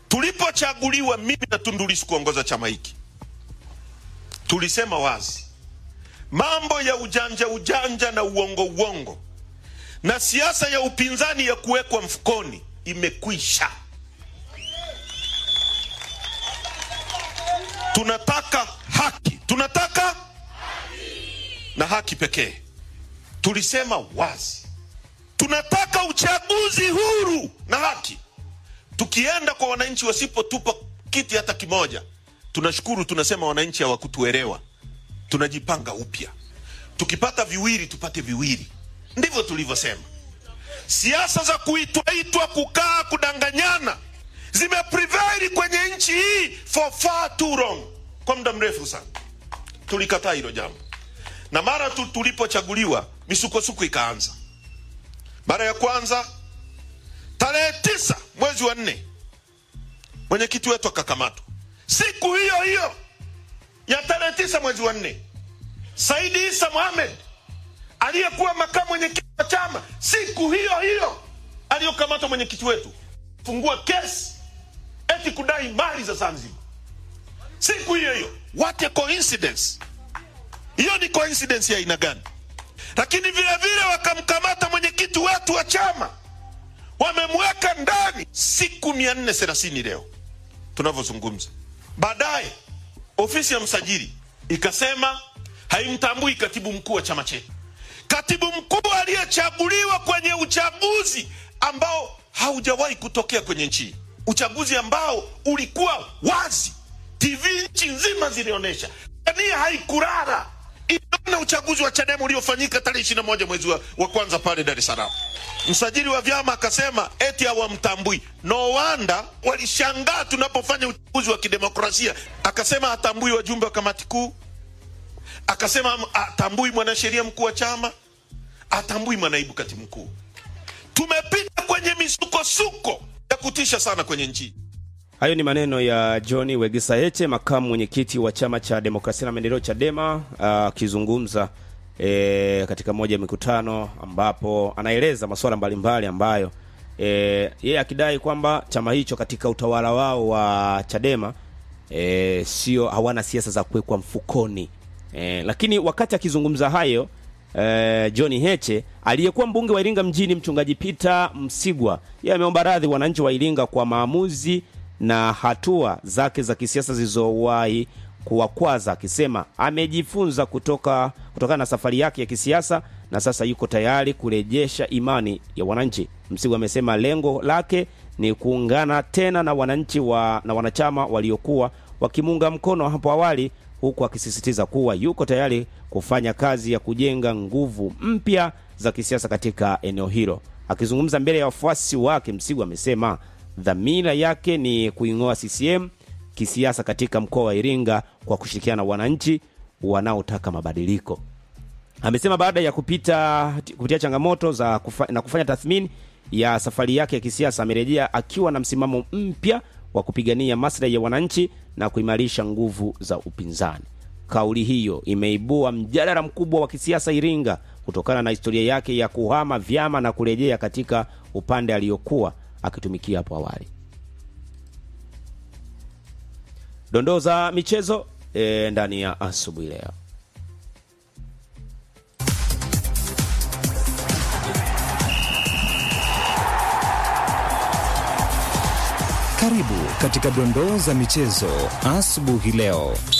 Tulipochaguliwa mimi na Tundu Lissu kuongoza chama hiki, tulisema wazi mambo ya ujanja ujanja na uongo uongo na siasa ya upinzani ya kuwekwa mfukoni imekwisha. Tunataka haki, tunataka haki na haki pekee. Tulisema wazi tunataka uchaguzi huru na haki. Tukienda kwa wananchi wasipotupa kiti hata kimoja, tunashukuru, tunasema wananchi hawakutuelewa, tunajipanga upya. Tukipata viwili tupate viwili, ndivyo tulivyosema. Siasa za kuitwaitwa, kukaa, kudanganyana zimeprevail kwenye nchi hii for far too long, kwa muda mrefu sana. Tulikataa hilo jambo, na mara tu tulipochaguliwa misukosuko ikaanza. Mara ya kwanza tarehe tisa mwezi wa nne mwenyekiti wetu akakamatwa. Siku hiyo hiyo ya tarehe tisa mwezi wa nne Saidi Isa Mohamed aliyekuwa makamu mwenyekiti wa chama, siku hiyo hiyo aliyokamatwa mwenyekiti wetu, fungua kesi eti kudai mali za Zanzibar. Siku hiyo hiyo, what a coincidence! Hiyo ni coincidence ya aina gani? Lakini vile vile wakamkamata mwenyekiti wetu wa chama, wamemweka ndani siku mia nne thelathini leo tunavyozungumza. Baadaye ofisi ya msajili ikasema haimtambui katibu mkuu wa chama chetu, katibu mkuu aliyechaguliwa kwenye uchaguzi ambao haujawahi kutokea kwenye nchi hii, uchaguzi ambao ulikuwa wazi, TV nchi nzima zilionyesha, Tanzania haikulala iliona uchaguzi wa Chadema uliofanyika tarehe ishirini na moja mwezi wa, wa kwanza pale Dar es Salaam. Msajili wa vyama akasema eti hawamtambui. No wonder walishangaa tunapofanya uchaguzi wa kidemokrasia. Akasema hatambui wajumbe wa kamati kuu, akasema hatambui mwanasheria mkuu wa chama, hatambui manaibu katibu mkuu. Tumepita kwenye misukosuko ya kutisha sana kwenye nchi. Hayo ni maneno ya John Wegesa Heche, makamu mwenyekiti wa chama cha demokrasia na maendeleo Chadema, akizungumza e, katika moja ya mikutano ambapo anaeleza masuala mbalimbali ambayo e, yeye akidai kwamba chama hicho katika utawala wao wa Chadema e, sio hawana siasa za kuwekwa mfukoni e, lakini wakati akizungumza hayo e, John Heche aliyekuwa mbunge wa Iringa mjini mchungaji Peter Msigwa yeye ameomba radhi wananchi wa Iringa kwa maamuzi na hatua zake za kisiasa zilizowahi kuwakwaza, akisema amejifunza kutoka kutokana na safari yake ya kisiasa na sasa yuko tayari kurejesha imani ya wananchi. Msigwa amesema lengo lake ni kuungana tena na wananchi wa, na wanachama waliokuwa wakimuunga mkono hapo awali, huku akisisitiza kuwa yuko tayari kufanya kazi ya kujenga nguvu mpya za kisiasa katika eneo hilo. Akizungumza mbele ya wafuasi wake, Msigwa amesema dhamira yake ni kuing'oa CCM kisiasa katika mkoa wa Iringa kwa kushirikiana na wananchi wanaotaka mabadiliko. Amesema baada ya kupita kupitia changamoto za kufa, na kufanya tathmini ya safari yake ya kisiasa amerejea akiwa na msimamo mpya wa kupigania maslahi ya wananchi na kuimarisha nguvu za upinzani. Kauli hiyo imeibua mjadala mkubwa wa kisiasa Iringa kutokana na historia yake ya kuhama vyama na kurejea katika upande aliyokuwa akitumikia hapo awali. Dondoo za michezo e, ndani ya asubuhi leo. Karibu katika dondoo za michezo asubuhi leo.